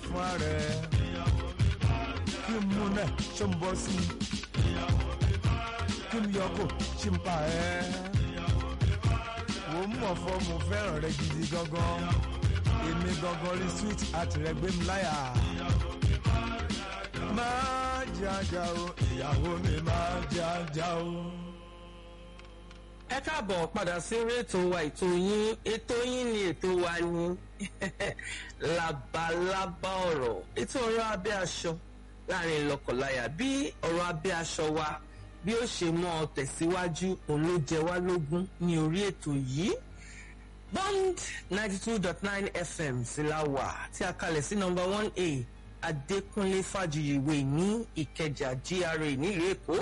fún ààrẹ kí n mú náà ṣó ń bọ́ sí kí n yọkò ṣì ń pa ẹ́ wò ó mọ̀ fọ́ mo fẹ́ràn rẹ gidi gangan èmi gangan rí sweet àti rẹ gbé mi láyà máa jájá o ìyàwó mi máa jájá o. ẹ káàbọ̀ padà sí eré ètò wa ètò yín ètò yín ni ètò wa ni labalábá ọ̀rọ̀ ètò ọ̀rọ̀ abẹ́ aṣọ láàrin lọ́kọláya bí ọ̀rọ̀ abẹ́ aṣọ wa bí ó ṣe mọ́ ọ tẹ̀síwájú òun ló jẹ wá lógún ní orí ètò yìí bond ninety two dot nine fm sí la wà tí a kalẹ̀ sí number one a adékúnlé fàjùyìwé ní ìkẹjà gra nílùú èkó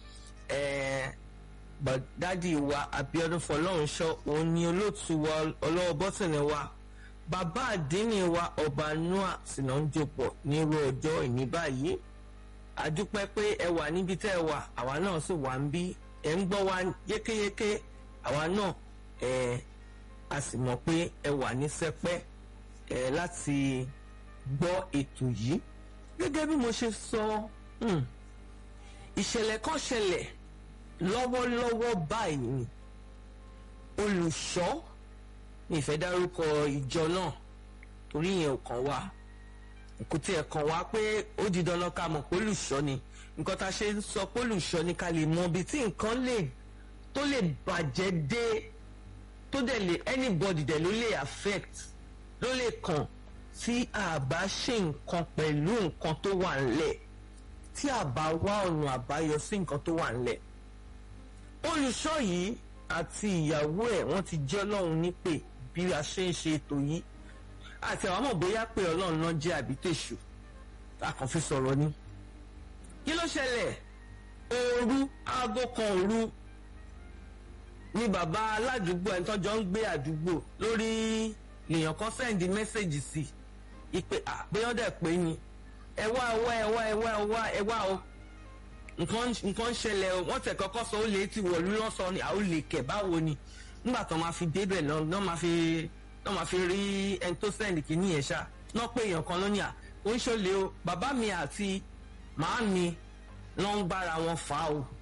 dádì wa abiodun fọlọ́runṣọ́ òun ni olóòtú wa ọlọ́wọ́ bọ́tìnì wa bàbá àdínní wa ọba noah sínà ń jòpọ̀ nírú ọjọ́ ìní báyìí àdúpẹ́ pé ẹ wà níbi tẹ́ ẹ wà àwa náà sì wà ń bí ẹ ń gbọ́ wa yékéyéké àwa náà ẹ a sì mọ̀ pé ẹ wà ní sẹpẹ́ ẹ láti gbọ́ ètò yìí gẹ́gẹ́ bí mo ṣe sọ ìṣẹ̀lẹ̀ kan ṣẹlẹ̀ lọ́wọ́lọ́wọ́ báyìí ni olùṣọ́ ní ìfẹ́ dárúkọ ìjọ náà torí yẹn ò kàn wá kò tiẹ̀ kàn wá pé ó di dandan ká mọ̀ pé olùṣọ́ ni nǹkan tá a ṣe ń sọ pé olùṣọ́ ni ká lè mọ ibi tí nǹkan lè tó lè bàjẹ́ dé tó dẹ̀ lè anybody dẹ̀ ló lè affect ló lè kàn tí a bá ṣe nǹkan pẹ̀lú nǹkan tó wà ńlẹ̀ tí a bá wá ọ̀nà àbáyọ sí nǹkan tó wà ńlẹ̀ olùṣọ́ yìí àti ìyàwó ẹ̀ wọ́n ti jẹ́ ọlọ́run nípè bí a ṣe ń ṣe ètò yìí àti àwọn ọmọ bóyá pé ọlọ́run náà jẹ́ àbí tèṣù a kàn fi sọ̀rọ̀ ni. kí ló ṣẹlẹ̀ òru aago kan òru ni bàbá aládùúgbò ẹni tọ́jọ́ ń gbé àdúgbò lórí lèèyàn kan sẹ́ǹdì mẹ́sẹ̀gì sí ìpè àpéyọ́dẹ̀ pé ni ẹ wá ẹ wá ẹ wá ẹ wá ẹ wá ẹ wá o nǹkan ń ṣẹlẹ̀ o wọ́n tẹ̀ kọ́kọ́ sọ ó lè ti wọ̀lú lọ́sọ̀ ni àwọn olè kẹ̀ báwo ni nígbà tó máa fi débẹ̀ náà máa fi náà máa fi rí ẹni tó sẹ́ndì kìíní yẹn ṣá náà pé èèyàn kan lónìí à ó ń ṣọlẹ̀ o bàbá mi àti màá mi ló ń bára wọn fà á o.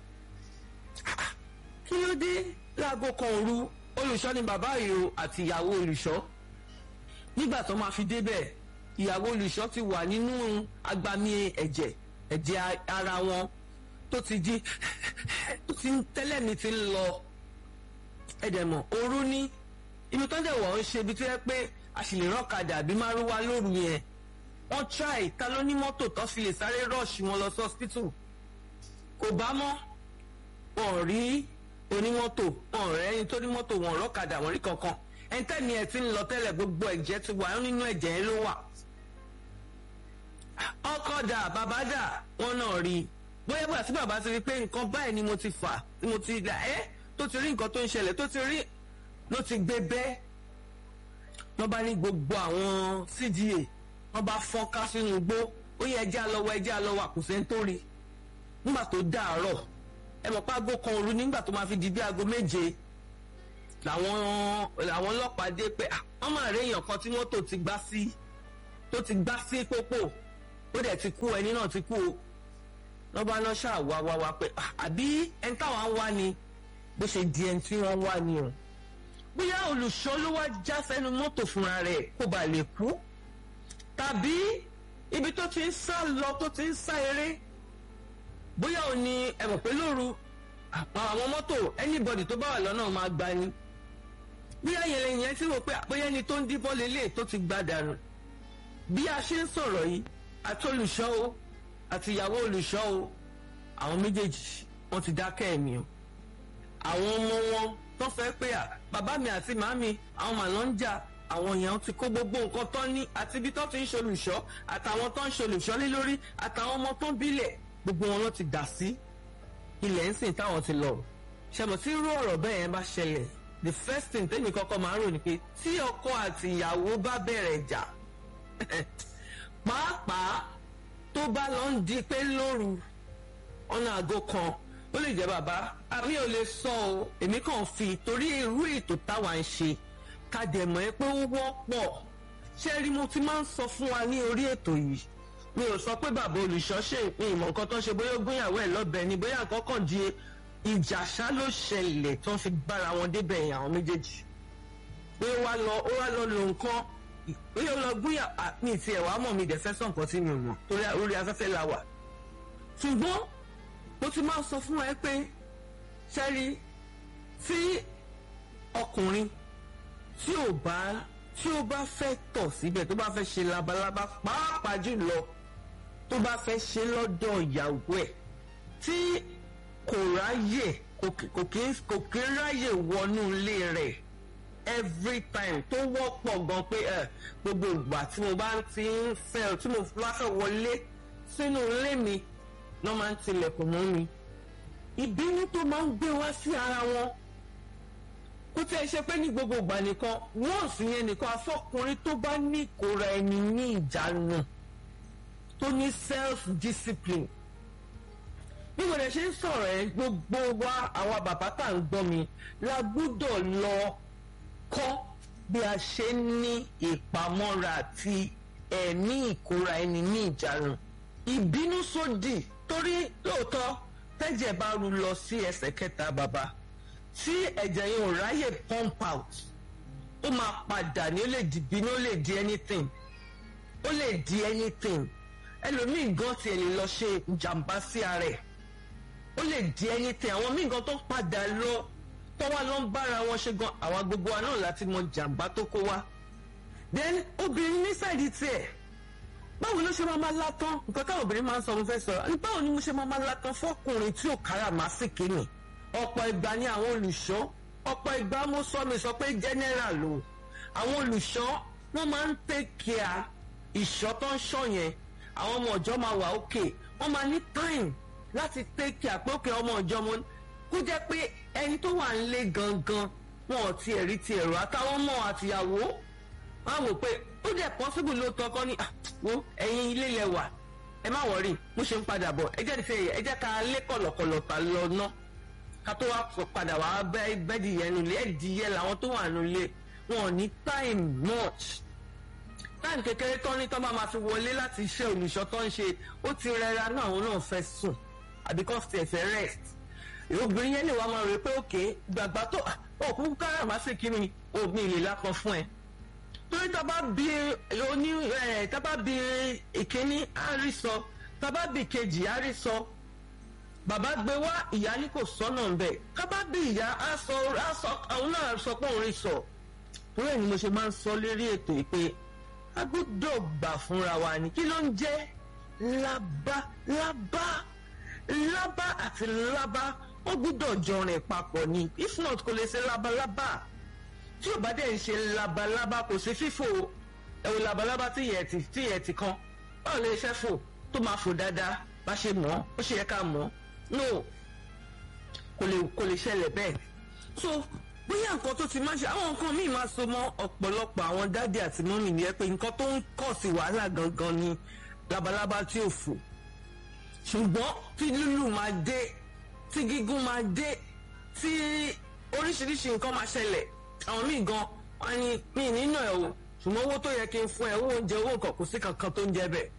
kí ló dé láago kan òru olùṣọ́ ni bàbá yìí o àti ìyàwó olùṣọ́ nígbà tó máa fi débẹ̀ ìyàwó olùṣọ́ ti wà nínú agbami ẹ̀jẹ̀ ẹ̀jẹ̀ ara wọn tó ti di tó ti tẹ́lẹ̀ mi ti ń lọ ẹ̀dẹ̀mọ̀ òru ní ibi tó ń dẹ̀ wọ̀ ń ṣe ibi tó yẹ pé a sì lè rọ́kadà àbí márúwá lóru yẹn wọ́n try ta ló ní mọ́tò tó fi lè sáré rush wọn lọ sí hospital kò bá mọ́ wọn rí onímọ́tò wọn rẹ̀ ẹni tó ní mọ́tò wọn rọ́kadà wọn rí kankan ẹni tẹ́ni ẹ̀ ti ń lọ tẹ́lẹ̀ gbogbo ẹ̀jẹ̀ ti wà nínú ẹ̀jẹ̀ yẹn ló wà ọkọ̀ dà bàbá dà wọn náà rí i bóyá bóyá tí bàbá ti rí pé nǹkan báyìí ni mo ti fà tí mo ti dà ẹ́ tó ti rí nǹkan tó ń ṣẹlẹ̀ tó ti rí ló ti gbé bẹ́ẹ̀ wọ́n bá ní gbogbo àwọn cda wọ́n bá fọ́n ká sínú igbó ó yẹ ẹjẹ́ àlọ́wọ́ ẹjẹ́ àlọ́wọ́ àkùsẹ́ ń tó rí nígbà tó dàárọ̀ ẹ mọ̀ pé aago kan òru nígbà tó máa fi di bí aago méje làwọn làwọn ọlọ́pàá dé pé wọ́n máa rí èèyàn kan tí mọ́tò ti gbá sí tó ti gbá sí pópó ó dẹ̀ ti kú ẹni náà ti kú o wọ́n bá lọ ṣáà wá wá wá pé àbí ẹni táwọn ń wá ni bó ṣe di ẹni tí wọ́n ń wá ni o bóyá olùṣọ́ ló wá já sẹ́nu mọ́tò fúnra rẹ̀ kó ba lè kú tàbí ibi tó ti ń sá lọ tó ti ń sá eré bóyá ò ní ẹ mọ̀ pé lóru àwọn mọ́tò anybody tó bá wà lọ́nà máa gba ni bóyá yẹn yẹn tí wò pé bóyá ẹni tó ń díbọ́ lélẹ̀ tó ti gbá dànù bí a ṣe ń sọ̀rọ̀ yìí àti olùṣọ́ o àti ìyàwó olùṣọ́ o àwọn méjèèjì wọ́n ti dákẹ́ ẹ̀mí o àwọn ọmọ wọn tó fẹ́ pé à bàbá mi àti màmí àwọn màlọ́ ń jà àwọn èèyàn ti kó gbogbo nǹkan tó ní àti ibi tó ti ń ṣolùṣọ́ àtàwọn tó ń ṣolùṣọ́ lé lórí àtàwọn ọmọ tó ń bílẹ̀ gbogbo wọn ló ti dà sí ilẹ̀ ń sìn táwọn ti lọ. ṣàmọ̀ tí irú ọ̀rọ̀ bẹ́ẹ̀ yẹn bá ṣẹlẹ̀ the first thing tẹ́mi kọ́kọ́ máa ń rò ní pé tí ọkọ àti ìyàwó bá bẹ̀rẹ̀ jà pàápàá tó bá lọ ń di pé lóru ọ̀nà àgọ́ kan ó lè jẹ́ bàbá àmì ò lè sọ o èmi kàn fi torí irú ètò táwa ń ṣe ká dẹ̀ mọ̀ ẹ́ pé ó wọ́pọ̀ ṣé rí mo ti máa ń sọ fún wa ní orí ètò yìí mi ò sọ pé bàbá olùṣọ́ ṣe ìpín ìmọ̀ nǹkan tó ń ṣe bóyá ó gbéyàwó ẹ̀ lọ́bẹ̀ ni bóyá nǹkan kan di ìjà ṣá ló ṣẹlẹ̀ tó ń fi bára wọn débẹ̀ yẹn àwọn méjèèjì pé ó wá lọ ó wá lọ lo nǹkan pé ó lọ gbéyà mi ti ẹ̀ wá mọ̀ mi dẹ̀ fẹ́ sọ nǹkan tí mi ò mọ̀ torí orí afẹ́fẹ́ la wà ṣùgbọ́n mo ti máa sọ fún ẹ pé ṣẹ́rí tí ọkùnrin tí ò bá tí ó bá fẹ́ tọ̀ síbẹ̀ tó bá fẹ́ ṣe labalábá pàápàá jùlọ tó bá fẹ́ ṣe lọ́dọ̀ ìyàwó ẹ̀ tí kò ráyè kò kí ráyè wọnú ilé rẹ̀ every time tó wọ́pọ̀ gan pé gbogbo ìgbà tí mo bá ti ń fẹ́ tí mo bá fẹ́ wọlé sínú ilé mi lọ́ máa ń tilẹ̀kùn mọ́ mi ìbínú tó máa ń gbé wá sí ara wọn kó tẹ́ ẹ ṣe pé ní gbogbo ìgbà nìkan wọ́n sì yẹn nìkan afọ́kùnrin tó bá ní ìkóra ẹni ní ìjánu tó ní self discipline bí mo lè ṣe ń sọ̀rọ̀ ẹ gbogbo wa àwa bàbá tá à ń gbọ́ mi la gbúdọ̀ lọ kọ́ bí a ṣe ní ìpamọ́ra àti ẹ̀mí ìkóra ẹni ní ìjánu ìbínú sódì torí lóòótọ́ tẹ́jẹ̀ bá ru lọ sí ẹsẹ̀ kẹta bàbá tí ẹ̀jẹ̀ yẹn ò ráyè pump out ó máa padà ní ó lè di bínú ó lè di anything ó lè di anything ẹlòmíì gan tiẹ̀ lè lọ ṣe ìjàmbá sí ara ẹ̀ ó lè di anything àwọn míì gan tó padà lọ tó wá lọ ń bára wọn ṣe gan àwọn gbogbo wa náà láti mọ jàmbá tó kó wá then obìnrin ní sáìdì tiẹ̀ báwo ló ṣe máa máa látán nǹkan táwọn obìnrin máa ń sọ mo fẹ́ sọ̀rọ̀ báwo ni mo ṣe máa máa látán fọkùnrin tí ò kára màá sì kíni ọ̀pọ̀ ìgbà ni àwọn olùṣọ́ ọ̀pọ̀ ìgbà mo sọ mi sọ pé general o àwọn olùṣọ́ wọ́n máa ń take care ìṣọ́ tó ń ṣọ́ yẹn àwọn ọmọ ọ̀jọ́ máa wà òkè wọ́n máa ní time láti take care pé òkè ọmọ ọ̀jọ́ mo kó jẹ́ pé ẹni tó wà nílé gangan wọn ò tiẹ̀ rí ti ẹ̀rọ àtàwọn ọmọ àtìyàwó wọn á wò pé ó dẹ̀ possible lóòótọ́ kọ́ ni wo ẹ̀yin ilé lẹ wà ẹ má wọrí mo ṣe ń padà bọ̀ ẹ jẹ́ ti ẹ jẹ́ ká lé kọ̀lọ̀kọ̀lọ̀ ta lọ ná ká tó wá padà wá bẹ́ẹ̀dì yẹn nulẹ̀ ẹ̀dì yẹn làwọn tó wà nulẹ̀ wọn ò ní time much time kékeré tán ní tán bá máa fi wọlé láti iṣẹ́ olùṣọ́ tó ń ṣe ó ti rẹra náà àwọn náà fẹ́ sùn àbí kò tiẹ̀ fẹ́ rest obìnrin yẹn lè wá máa rò pé òkè gbàgbà tó òkú káràmásìkí ni òbí ìlè lápọn fún ẹ torí tábà bí oní ẹ tábà bí ìkíní àrísọ tábà bí kejì àrísọ bàbá gbé wá ìyá ní kò sọ́nà ń bẹ̀ tábà bí ìyá aṣọ aṣọ àwọn náà sọ pé òun rí sọ torí ẹ̀ ni mo ṣe máa ń sọ lérí ètò yìí pé a gbọ́dọ̀ gbà fúnra wa ni kí ló ń jẹ́ lábá lábá lábá àti lábá ó gbọ́dọ̀ jọrin papọ̀ ni if not kò lè ṣe lábalábá tí ò bá dẹ̀ ń ṣe labalábá kò sí fífò ẹ̀wò labalábá tí yẹ ti tí yẹ ti kan báwo lè ṣe fò tó máa fò dáadáa bá ṣe mọ̀ ó ṣe yẹ ká mọ̀ no kò lè kò lè ṣẹlẹ̀ bẹ́ẹ̀ so bóyá nǹkan tó ti máa ṣe àwọn nǹkan míì máa so mọ́ ọ̀pọ̀lọpọ̀ àwọn dáàdì àti mọ́mì ni ẹ pé nǹkan tó ń kọ̀ sí wàhálà gangan ni labalábá tí ò fò ṣùgbọ́n tí lúlù máa dé tí gígùn máa dé tí oríṣiríṣi nǹkan máa ṣẹlẹ̀ àwọn míì gan wọn ní mi nínú ẹ o ṣùgbọ́n owó tó yẹ kí n fún ẹ owó oúnjẹ owó nǹkan kò sí kankan tó ń jẹ bẹ́ẹ̀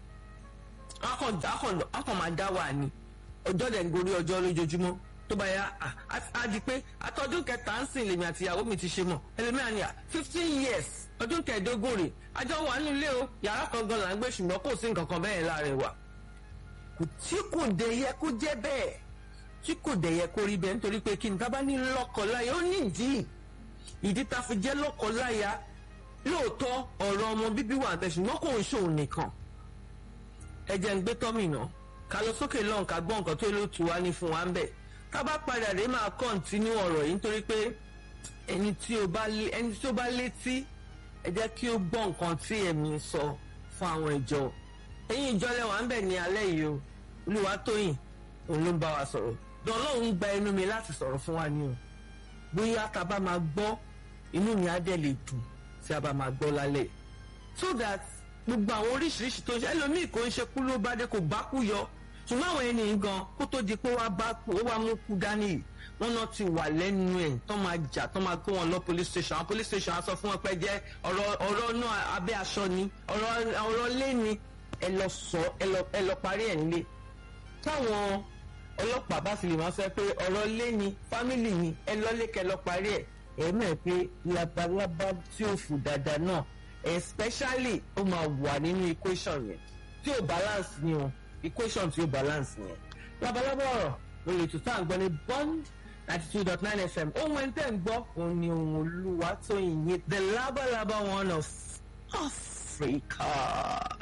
akọ̀ máa dá wà ní ọjọ́ dẹ̀ ń gorí ọjọ́ lójoojúmọ́ tó bá yá á di pé àtọ́dún kẹta ń sìn lèmi àti ìyàwó mi ti ṣe mọ̀ ẹlẹ́mìíràn ni à fifteen years ọdún kẹẹ̀ẹ́dógún rè àjọ wà nílé o yàrá kan gan là ń gbé ṣùgbọ́n kò sí nǹkan kan bẹ́ẹ̀ láàrin wa tí kò dẹ̀ yẹ kó jẹ́ bẹ́ẹ̀ tí kò dẹ̀ yẹ kó rí bẹ́ẹ̀ nítorí pé kí n tábà ní lọ́kọ̀ọ́láyà ó nídìí ìdí tá a fi jẹ́ lọ́kọ̀ọ́láyà lóòótọ́ ọ̀rọ̀ ọmọ bíbí wà bẹ́ẹ̀ ṣùgbọ́n kò ń ṣòun nìkan ẹ jẹ́ ń gbé tọ́mìnà ká lọ sókè lọ́hùn ká gbọ́ nǹkan tó ló tù wá ní fún wa ń bẹ̀ ká bá padà dé máa kọ́ńtínú ọ̀rọ̀ yìí nítorí pé ẹni tí ó bá ẹni tí ó bá létí ẹ jẹ́ kí ó gbọ́ nǹkan tí ẹ̀mí sọ fún àwọn ìjọ ẹ̀yin ìjọ lẹ́wà ń bẹ̀ ní alẹ́ yìí o Olúwatóyìn òun ló ń bá wa sọ̀rọ̀ dọ́lọ́hún gba ẹnu mi láti sọ̀rọ̀ fún wa ni o bóyá tá a bá máa gbọ́ inú mi á dẹ̀ lè dùn tí a bá máa gbọ́ lálẹ́ so that gbogbo àwọn oríṣiríṣi tó ń ṣe ẹlòmíì kò ń ṣe kú ló bá dé kò bá kú yọ ṣùgbọ́n àwọn ẹni gan kó tó di pé wá bá kú ó wá mú kú dání yìí wọn náà ti wà lẹ́nu ẹ̀ tó máa jà tó máa kó wọn lọ police station àwọn police station á sọ fún wọn pé jẹ́ ọ̀rọ̀ ọ̀rọ̀ náà abẹ́ aṣọ ni ọ̀rọ̀ ọ̀rọ̀ lé ni ẹ lọ sọ ẹ lọ ẹ lọ parí ẹ̀ nílé táwọn ọlọ́pàá bá sì lè máa sọ pé ọ̀rọ̀ lé ni fámìlì ni ẹ lọ́lé kẹ lọ parí ẹ̀ ẹ mọ̀ pé labalábá tí ò fò dáadáa náà especially ó máa wà nínú equation yẹn tí ò balance ni o equation tí ò balance yẹn labalábá ọ̀rọ̀ ló lè tún tá à ń gbọ́ ní bond ninety two dot nine fm ohun ẹni tẹ́ ń gbọ́ òun ni ohun olúwa tó yin the labalábá one of Africa.